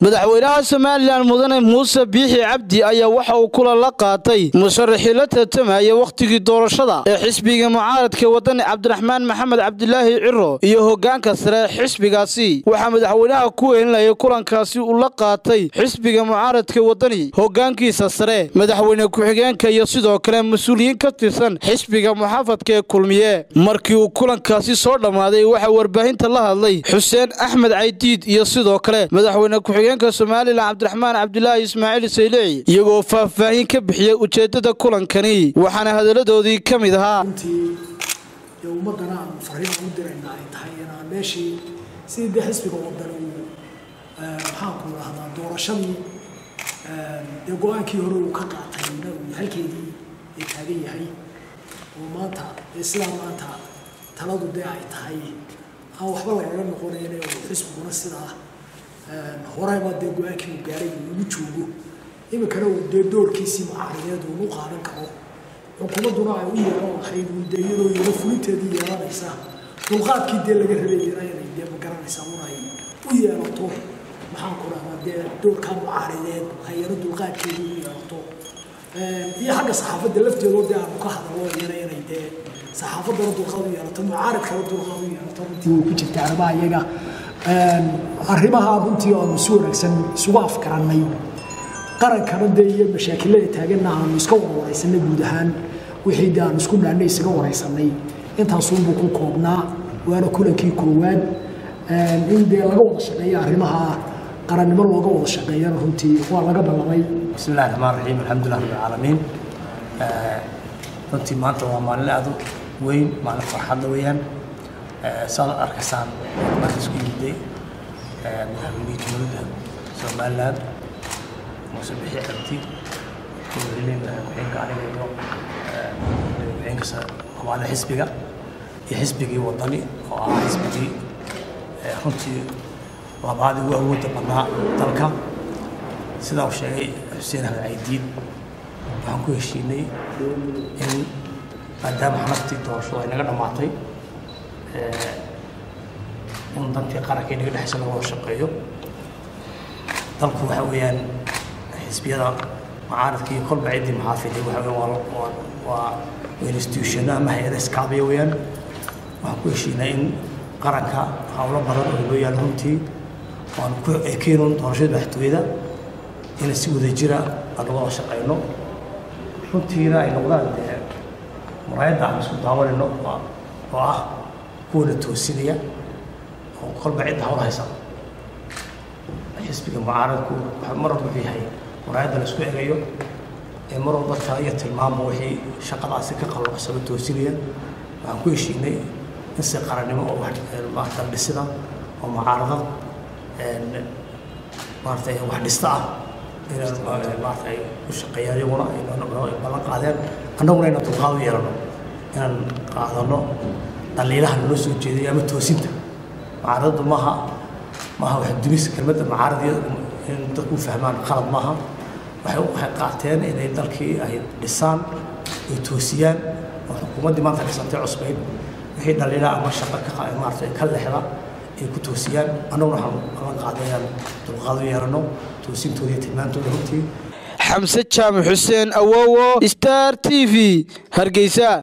madaxweynaha somalilan mudane muuse biixi cabdi ayaa waxa uu kula la qaatay musharaxii la tartamaya wakhtigii doorashada ee xisbiga mucaaradka wadani cabdiraxmaan maxamed cabdilaahi ciro iyo hogaanka sare xisbigaasi waxaa madaxweynaha ku weelinayay kulankaasi uu la qaatay xisbiga mucaaradka wadani hogaankiisa sare madaxweyne ku-xigeenka iyo sidoo kale mas-uuliyiin ka tirsan xisbiga muxaafadka ee kulmiye markii uu kulankaasi soo dhammaaday waxaa warbaahinta la hadlay xuseen axmed caydiid iyo sidoo kale madaxweyne ku-xigeenka somalilan cabdiraxmaan cabdilaahi ismaaciil saylici iyagoo faahfaahin ka bixiyey ujeeddada kulankani waxaana hadalladoodii ka mid ahaa runtii dee ummaddana aan fariin u dirayna ay tahay inaan meeshii sidii dee xisbiga wadan uu maxaanku idhahdaa doorashadii dee go-aankii hore uu ka qaatay na uu halkeedii ay taagan yahay oo maanta dee sidaa maanta taladu dee ay tahay aan waxba lagaga noqonayn oo xisbiguna sidaa horeba dee go-aankii uu gaaray uu ugu joogo iminkana uu dee doorkiisii mucaarideed uu u qaadan karo xukuumadduna ay u yeelan lahayd uu dee iyadoo iyado fulinteedii yeelanaysa dulqaadkii dee laga rabayana inay dee magaranaysa un ay u yeelato maxaan ku dhahdaa dee doorkaa mucaarideed hayaro dulqaadkeedii u yeelato iyo xagga saxaafadda lafteedoo dee aanu ka hadalo iyana inay dee saxaafaddana dulqaad u yeelato mucaaradkana dulqaad u yeelato runtii way ku jirta arrimaha iyaga arrimaha runtii aanu si wanaagsan isugu afgarannay qarankana dee iyo mashaakilada taaganna aanu iska wada waraysanay guud ahaan wixii dee aanu isku dhaannay isaga waraysanay intaasuunbuu ku koobnaa waana kulankii koowaad in dee laga wada shaqeeyo arrimaha qarannimo looga wada shaqeeyana runtii waa laga ballamay بسم الله الرحمن الرحيم الحمد لله رب العالمين runtii maanta waa maalin aad u weyn maalin farxadda weeyaan saad arkaysaan marka isku yimiday madaxweynihii jumhuuriyadda somaliland muuse bixi cabdi madaxweyne ku-xigeenka aniga iyo ku-xigeenka hogaanka xisbiga iyo xisbigii wadani oo ah xisbigii runtii labaad ugu awoodda badnaa dalka sidaa uu sheegay xuseen ahmed caydiid waxaan ku heshiinay in maadaama xanaftii doorashadu ay naga dhammaatay in dantii qaranka inaga dhexaysa laga wada shaqeeyo dalku waxa weeyaan xisbiyada mucaaradka iyo kolba ciddii maxaafiday waxa weeyaan waa waa waa institutiono ama hay-ada iskaabiya weeyaan waxaan ku heshiinay in qaranka howlo badan oo loo yaalo runtii waan ku ekeenun doorashada madaxtooyada inay si wada jira aan uga wada shaqeyno runtiina ay noqdaan dee muraayadda aan isku daawanayno oo ah kuwana toosinaya oo kolba cidda hawl haysa xisbiga mucaaradku mar walba wuxuu yahay muraayadda la isku egayo ee mar walba tala iyo tilmaamba wixii shaqadaasi ka qallocsaba toosinaya waxaan ku heshiinay in si qarannimo oo maarata dhisida oo mucaaradad maarata wax dhista ah inaan maarata ay u shaqeeyaan iyaguna ay ballan qaadeen annaguna inaan dulqaad u yeelano inaan qaadano dhaliilaha naloo soo jeeday ama toosinta mucaaradadu maaha maaha wax dumis kelmadda mucaaradiya in dadku u fahmaan qalad maaha waxay waxay qaateen inay dalkii ay dhisaan ay toosiyaan oo xukuumaddii maanta dhisantay cusbayd wixii dhaliilaha ama shaqo ka maarata ka lexda ay ku toosiyaan annaguna waxaan ballan qaaday inaan dulqaad u yeelano toosintooda iyo tilmaantooda runtii xamse jaamac xuseen awowo star t v hargeysa